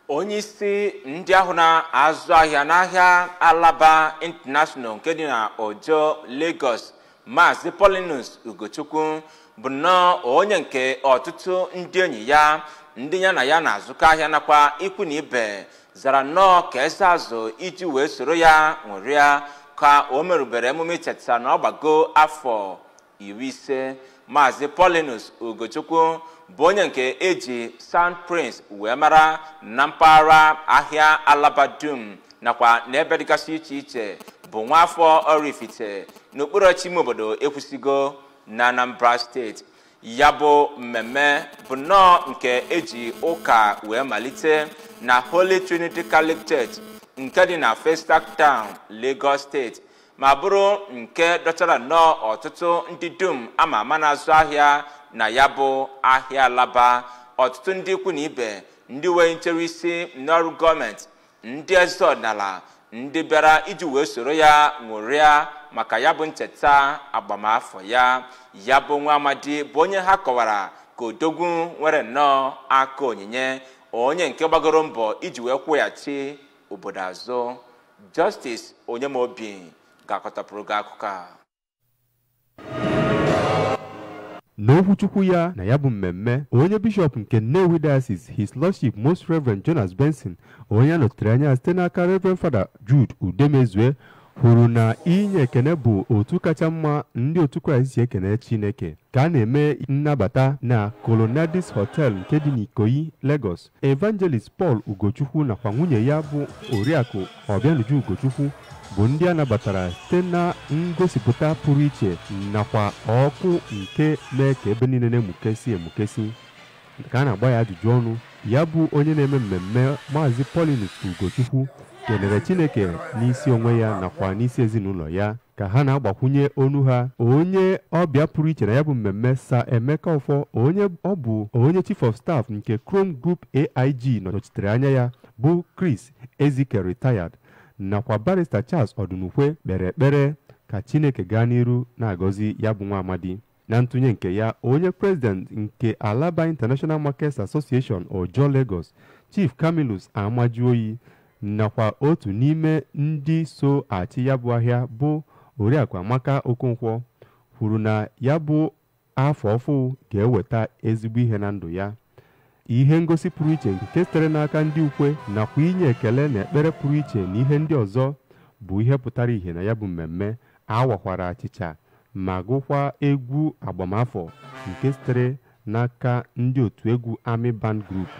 onye isi ndị ahụ na-azụ ahịa n'ahịa alaba international nke dị na ojo lagos maazị polinus ugochukwu bụ nnọọ onye nke ọtụtụ ndị enyi ya ndị ya na ya na-azụkọ ahịa nakwa ikwu na ibe zara nnọọ ka eze azụ iji wee soro ya ṅụrịa ka o merubere emume icheta na ọ gbago afọ iri ise maazị polinus ugochukwu bụ onye nke eji sound prince wee mara na mpaghara ahịa alaba dum nakwa n'ebe dịgasị iche iche bụ nwaafọ Oraifite n'okpuru ime obodo ekwusigo na Anambra steeti ya bụ mmemme bụ nnọọ nke eji ụka wee malite na Holy Trinity Catholic Church nke dị na Festac Town Lagos steeti ma bụrụ nke dọtara nnọọ ọtụtụ ndị dum ama ama na-azụ ahịa na ya bụ ahịa alaba ọtụtụ ndị ikwu na ibe ndị wee nchere isi n'ọrụ gọọmenti ndị eze ọdịnala ndị bịara iji wee soro ya ṅụrịa maka ya bụ ncheta agbamafọ ya ya bụ nwa amadi bụ onye ha kọwara ka odogwu nwere nnọọ aka onyinye onye nke gbagoro mbọ iji wee kwụghachi obodo azụ Justice Onyemobi ga-akọtapụrụ gị akụkọ a n'okwuchukwu ya na ya bụ mmemme onye bishọp nke Nnewi Diocese His Lordship Most Reverend Jonas Benson onye a nọchitere anya site n'aka Reverend Father Jude Udemezue hụrụ na inye ekene bụ otu kacha mma ndị otu Kraịst si ekene Chineke ka a na-eme nnabata na Colonnadis Hotel nke dị n'Ikoyi Lagos Evangelist Paul Ugochukwu nakwa nwunye ya bụ Oriakụ Obianuju Ugochukwu bụ ndị a nabatara site na ngosipụta pụrụ iche nakwa ọkụ nke mee ka ebe niile na-emukesi emukesi ka a na-agba ya ajụjụ ọnụ ya bụ onye na-eme mmemme maazị Paulinus Ugochukwu kelere Chineke n'isi onwe ya nakwa n'isi ezinụlọ ya ka ha na-agbakwunye onu ha onye ọbịa pụrụ iche na ya bụ mmemme sa Emeka Ọfọ onye ọ bụ onye chief of staff nke Chrome Group AIG nọchitere anya ya bụ Chris Ezike retired nakwa barista Charles Odunukwe kpere ekpere ka Chineke gaa n'iru na-agọzi ya bụ nwa amadi na ntụnye nke ya onye president nke Alaba International Markets Association Ojo Lagos Chief Camillus Amajuoyi nakwa otu n'ime ndị so achị ya bụ ahịa bụ Oriakụ Amaka Okonkwo kwuru na ya bụ afọ ọfụ ga-eweta ezigbo ihe na ndụ ya ihe ngosi pụrụ iche nke sitere n'aka ndị ukwe nakwa inye ekele na ekpere pụrụ iche na ihe ndị ọzọ bụ ihe pụtara ìhè na ya bụ mmemme awakwara achịcha ma gụkwa egwu agbamafọ nke sitere n'aka ndị otu egwu Army Band Group